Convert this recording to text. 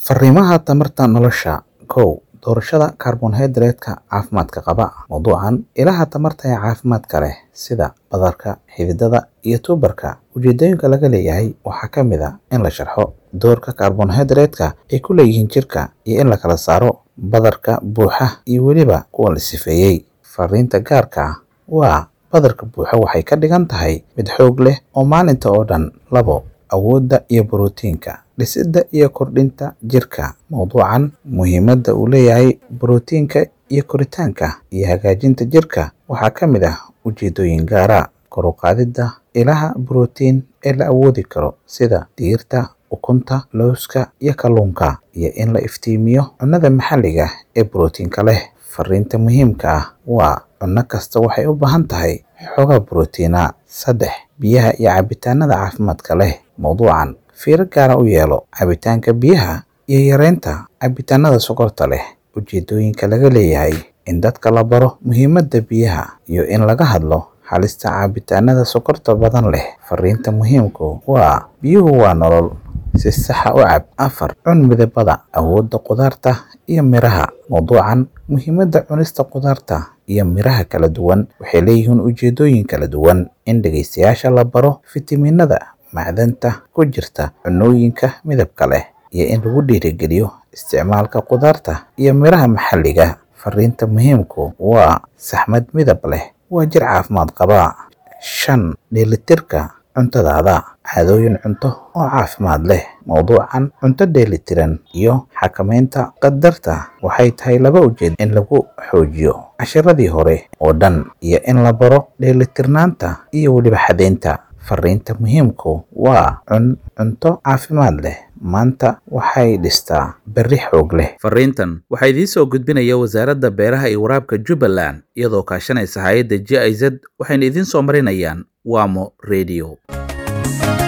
Fariimaha tamarta nolosha kow Doorashada karbohaydraytka caafimaadka qaba Mawduucan Ilaha tamarta ee caafimaadka leh sida badarka, xididada, iyo tuberka. Ujeedooyinka laga leeyahay waxaa ka mid ah in la sharxo doorka karbohaydraytka ay ku leeyihiin jirka iyo in la kala saaro badarka buuxa iyo weliba kuwa la sifeeyay. Fariinta gaarka ah waa Badarka buuxa waxay ka dhigan tahay mid xoog leh oo maalinta oo dhan. labo Awoodda iyo borotiinka dhisidda iyo kordhinta jirka. Mawduucan Muhiimadda uu leeyahay borotiinka iyo koritaanka iyo hagaajinta jirka waxaa ka mid ah ujeedooyin gaar ah. Kor u qaadidda ilaha borotiin ee la awoodi karo sida digirta, ukunta, lawska, iyo kalluunka, iyo in la iftiimiyo cunnada maxalliga ah ee borotiinka leh. Fariinta muhiimka ah waa Cunno kasta waxay u baahan tahay xoogaa borotiin ah. saddex Biyaha iyo cabitaanada caafimaadka leh. Mawduucan Fiiro gaar ah u yeelo cabitaanka biyaha iyo yareynta cabitaanada sonkorta leh. Ujeedooyinka laga leeyahay in dadka la baro muhiimadda biyaha iyo in laga hadlo halista cabitaanada sonkorta badan leh. Fariinta muhiimku waa Biyuhu waa nolol. Si sax ah u cab. afar Cun midabada, awoodda khudaarta iyo miraha. Mawduucan Muhiimadda cunista khudaarta iyo miraha kala duwan waxay leeyihiin ujeedooyin kala duwan. In dhageystayaasha la baro fitamiinada, macdanta ku jirta cunnooyinka midabka leh, iyo in lagu dhiirrigeliyo isticmaalka khudaarta iyo miraha maxalliga. Fariinta muhiimku waa Saxmad midab leh waa jir caafimaad qaba. shan Dheelitirka cuntadaada. Caadooyin cunto oo caafimaad leh. Mawduucan Cunto dheellitiran iyo xakamaynta qadarka waxay tahay laba ujeedo in lagu xoojiyo casharradii hore oo dhan iyo in la baro dheelitirnaanta iyo weliba xadaynta. Fariinta muhiimku waa Cun cunto caafimaad leh maanta waxay dhistaa berri xoog leh. Fariintan waxaa idiin soo gudbinaya Wasaaradda Beeraha iyo Waraabka Jubbaland iyadoo kaashanaysa hay'adda GIZ waxayna idiin soo marinayaan Wamo Radio.